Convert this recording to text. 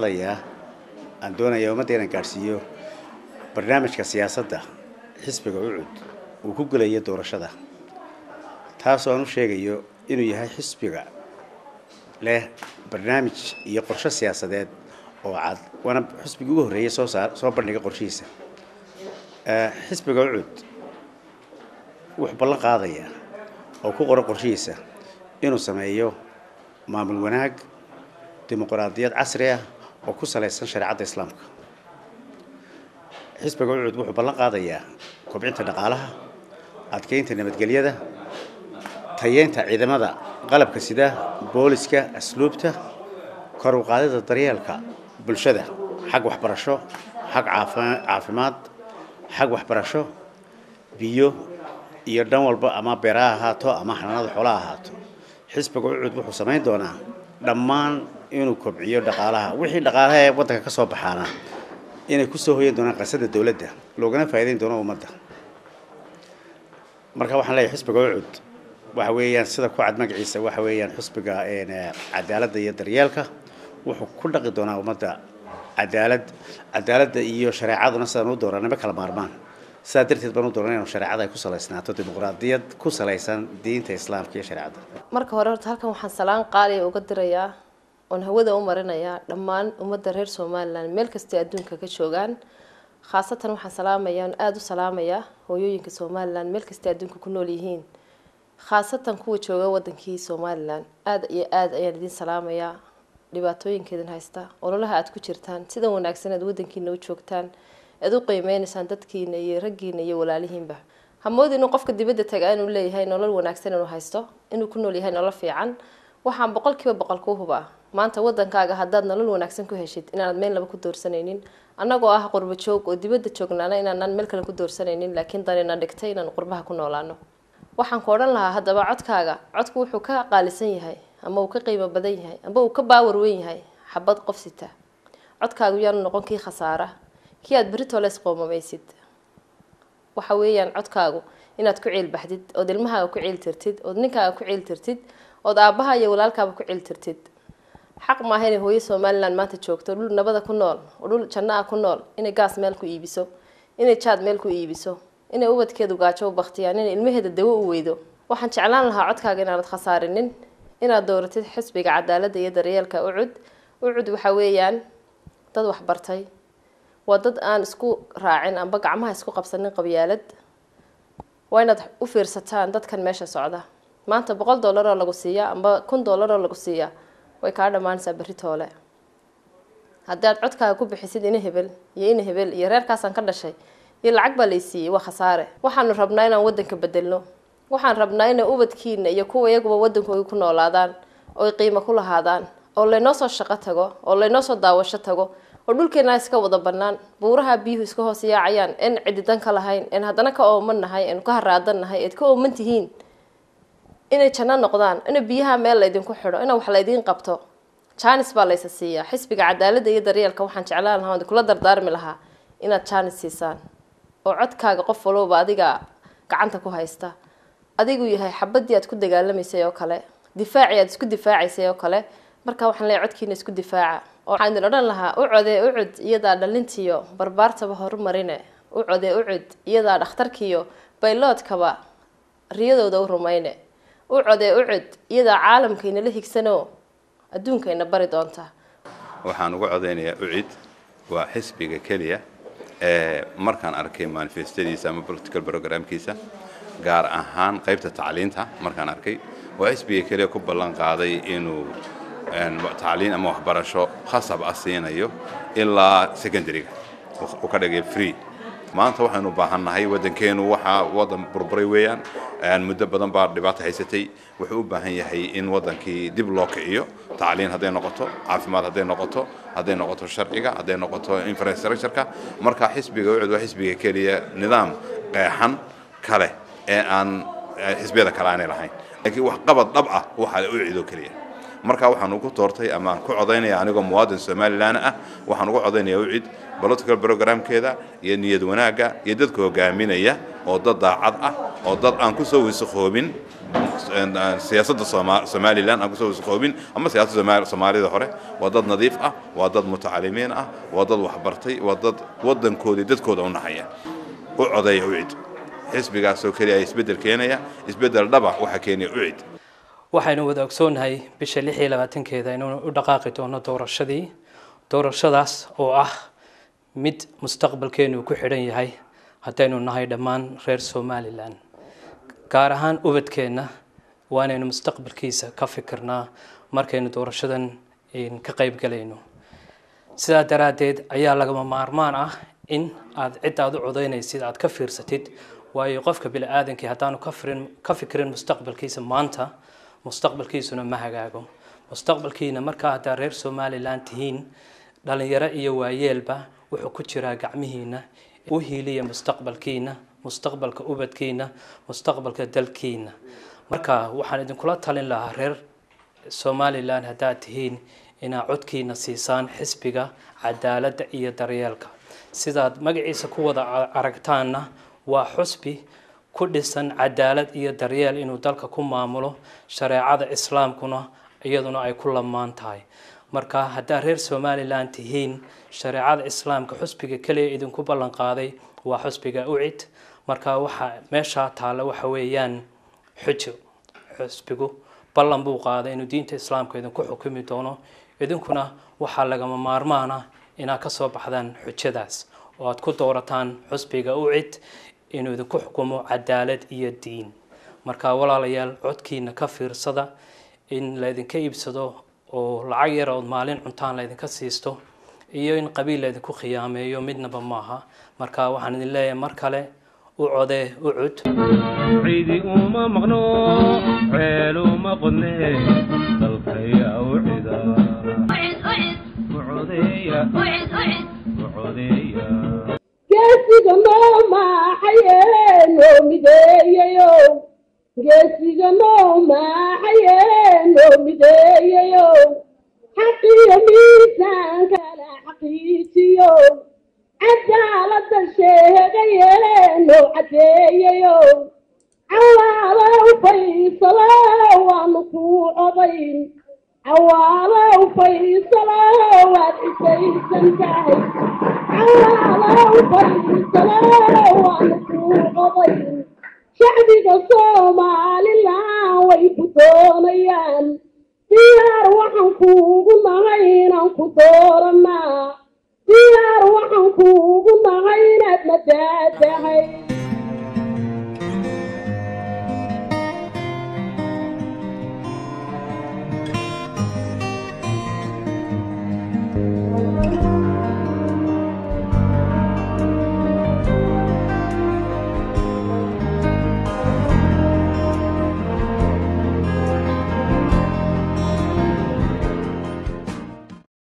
qaadayaa aan doonayaa ummadda inaan gaadhsiiyo barnaamijka siyaasadda xisbiga ucud uu ku gelayo doorashada taasoo aan u sheegayo inuu yahay xisbiga leh barnaamij iyo qorshe siyaasadeed oo cad waana xisbigii ugu horreeyay soo saar soo bandhiga qorshihiisa xisbiga ucud wuxuu ballan qaadayaa oo ku qoran qorshihiisa inuu sameeyo maamul wanaag dimuqraadiyad casri ah oo ku salaysan shareecadda islaamka xisbiga ucud wuxuu ballan qaadayaa kobcinta dhaqaalaha adkeynta nabadgelyada tayeynta ciidamada qalabka sida booliska asluubta kor u qaadida daryeelka bulshada xag waxbarasho xag caafimaad xag waxbarasho biyo iyo dhan walba ama beeraha ahaato ama xanaanada xoolaha ahaato xisbiga ucud wuxuu samayn doonaa dhammaan inuu kobciyo dhaqaalaha wixii dhaqaalaha ee waddanka ka soo baxaana inay kusoo hoyan doonaan qasada dowladda loogana faa'iideyn doono ummadda marka waxaan leeyahay xisbiga ucud waxa weeyaan sida ku cad magaciisa waxa weeyaan xisbiga cadaaladda iyo daryeelka wuxuu ku dhaqi doonaa ummadda cadaalad cadaaladda iyo shareecaduna sidaan u dooranaba kala maarmaan sidaa darteed baan u dooran inuu shareecada ay ku salaysnaato dimuqraadiyad ku salaysan diinta islaamka iyo shareecadda marka hore horta halkan waxaan salaan qaaliya uga dirayaa oon hawada u marinayaa dhammaan ummadda reer somalilan meel kastay adduunka ka joogaan khaasatan waxaan salaamayaa oon aada u salaamayaa hooyooyinka somalilan meel kastay adduunka ku nool yihiin khaasatan kuwa jooga wadankii somalilan aada iyo aada ayaan idin salaamayaa dhibaatooyinkeedin haysta ololaha aada ku jirtaan sida wanaagsan aad wadankiina u joogtaan aad u qiimeynaysaan dadkiina iyo raggiina iyo walaalihiinba hamoodi inuu qofka dibadda tagaa inuu leeyahay nolol wanaagsan inuu haysto inuu ku nool yahay nolol fiican waxaan boqolkiiba boqol ku hubaa maanta wadankaaga haddaad nolol wanaagsan ku heshid inaanad meel laba ku doorsanaynin annagoo ah qurbo joog oo dibadda joognaana inaanaan meel kale ku doorsanaynin laakiin danina dhigtay inaan qurbaha ku noolaano waxaan ku odhan lahaa haddaba codkaaga codku wuxuu ka qaalisan yahay ama uu ka qiimo badan yahay ama uu ka baawar weyn yahay xabad qof sita codkaagu yaanu noqon kii khasaara kii aada beritoles qoomamaysid waxa weeyaan codkaagu inaad ku ciil baxdid ood ilmahaaga ku ciil tirtid ood ninkaaga ku ciil tirtid ood aabbaha iyo walaalkaaba ku ciil tirtid xaq maaha inay hooyo somalilan maanta joogto dhul nabada ku nool oo dhul janno ah ku nool inay gaas meel ku iibiso inay jaad meel ku iibiso inay ubadkeedu gaajo u baktiyaan inay ilmaheeda dawo u weydo waxaan jeclaan lahaa codkaaga inaanad khasaarinin inaad dooratid xisbiga cadaaladda iyo daryeelka ucud ucud waxa weeyaan dad waxbartay waa dad aan isku raacin amba gacmaha isku qabsanin qabyaalad waa inaad u fiirsataan dadkan meesha socda maanta boqol dollar oo lagu siiya amba kun dollar oo lagu siiya way kaa dhammaanaysaa berri toole haddii aad codkaaga ku bixisid ina hebel iyo ina hebel iyo reerkaasaan ka dhashay iyo lacag baa laysiiyey waa khasaare waxaanu rabnaa inaan wadanka bedelno waxaan rabnaa inay ubadkiina iyo kuwa iyaguba wadankooda ku noolaadaan oy qiimo ku lahaadaan oo laynoo soo shaqo tago oo laynoo soo daawasho tago oo dhulkeena iska wada banaan buuraha biyuhu iska hoos yaacayaan en cididan ka lahayn en haddana ka ooman nahay en ka haraadan nahay eed ka ooman tihiin inay janno noqdaan ina biyaha meel laydinku xidho ina wax laydiin qabto janis baa laysa siiyaa xisbiga cadaaladda iyo daryeelka waxaan jeclaan lahaa kula dardaarmi lahaa inaad janis siisaan oo codkaaga qof walowba adiga gacanta ku haysta adigu yahay xabadii aad ku dagaalamaysay oo kale difaacii aad isku difaacaysay oo kale marka waxaan leeyahay codkiina isku difaaca oo waxaan idin odhan lahaa u codee ucud iyadaa dhalintiyo barbaartaba horumarine u codee ucud iyadaa dhakhtarkiyo bayloodkaba riyadooda u rumayne u codee ucud iyadaa caalamkaynala higsanoo adduunkayna bari doonta waxaan uga codaynayaa ucid waa xisbiga keliya ee markaan arkay manifestadiisa ama political programkiisa gaar ahaan qaybta tacliinta markaan arkay waa xisbiga keliya ku ballan qaaday inuu tacliin ama waxbarasho khasab ah siinayo ilaa secondaryga uu ka dhigay free maanta waxaynu baahannahay waddankeenu waxaa waddan burburay weeyaan muddo badan baa dhibaato haysatay wuxuu u baahan yahay in waddankii dib loo kiciyo tacliin hadday noqoto caafimaad hadday noqoto hadday noqoto sharciga hadday noqoto infrastructureka marka xisbiga ucud waa xisbiga keliya nidaam qeexan kale ee aan xisbiyada kale aanay lahayn laakiin wax qabad dhab ah waxaa ucid oo keliya marka waxaan ugu doortay ama aan ku codaynaya anigoo muwaadin somalilan ah waxaan ugu codaynaya ucid political programkeeda iyo niyad wanaagga iyo dadka hogaaminaya oo dad daacad ah oo dad aan kusoo wasakhoobin siyaasadda somalilan aan kusoo wasakhoobin ama siyaasadda soomaalida hore waa dad nadiif ah waa dad mutacalimiin ah waa dad waxbartay waa dad waddankooda dadkooda u naxaya u codeeya ucid xisbigaasoo keliya isbeddel keenaya isbeddel dhaba waxaa keenaya ucid waxaynu wada ogsoonnahay bisha lix iyo labaatankeeda inuu u dhaqaaqi doono doorashadii doorashadaas oo ah mid mustaqbalkeenu ku xidhan yahay haddaynu nahay dhammaan reer somalilan gaar ahaan ubadkeenna waa inaynu mustaqbalkiisa ka fikirnaa markaynu doorashadan ka qayb galayno sidaa daraaddeed ayaa lagama maarmaan ah in aad cid aad u codaynaysid aad ka fiirsatid waayo qofka bini aadankii haddaanu kafirin ka fikirin mustaqbalkiisa maanta mustaqbalkiisuna ma hagaago mustaqbalkiina markaa haddaa reer somalilan tihiin dhalinyaro iyo waayeelba wuxuu ku jiraa gacmihiina u hiiliya mustaqbalkiina mustaqbalka ubadkiina mustaqbalka dalkiina marka waxaan idinkula talin lahaa reer somalilan haddaad tihiin inaad codkiina siisaan xisbiga cadaaladda iyo daryeelka sidaad magaciisa ku wada aragtaanna waa xusbi ku dhisan cadaalad iyo daryeel inuu dalka ku maamulo shareecada islaamkuna iyaduna ay ku lamaan tahay marka haddaad reer somalilan tihiin shareecada islaamka xusbiga keliya idinku ballan qaaday waa xusbiga ucid marka waxaa meeshaa taalla waxa weeyaan xujo xusbigu ballan buu qaaday inuu diinta islaamka idinku xukumi doono idinkuna waxaa lagama maarmaana inaad ka soo baxdaan xujadaas oo aad ku doorataan xusbiga ucid inuu idinku xukumo cadaalad iyo diin marka walaalayaal codkiina ka fiirsada in laydinka iibsado oo lacag yar ood maalin cuntaan laydinka siisto iyo in qabiil laydinku khiyaameeyo midnaba maaha marka waxaan idin leeyahay mar kale u codee u cud ciidi uma maqno ceel uma qodne dalkaya u cida u codeeya u codeeya geesiga noo maaxaye noo mideeyayo geesiga noo maaxaye noo mideeyayo xaqiyo miisaankala xaqiijiyo cadaalada sheegaye noo cadeeyayo cawaalow faysalo waanu kuu codayn cawaalow faysalo waad cisaysan tahay cawaalow faysalo waanu kuu codayn shacbiga somalilan way ku doonayaan diyaar waxaan kuugu nahay inaan ku dooranaa diyaar waxaan kuugu nahay inaad madaadahay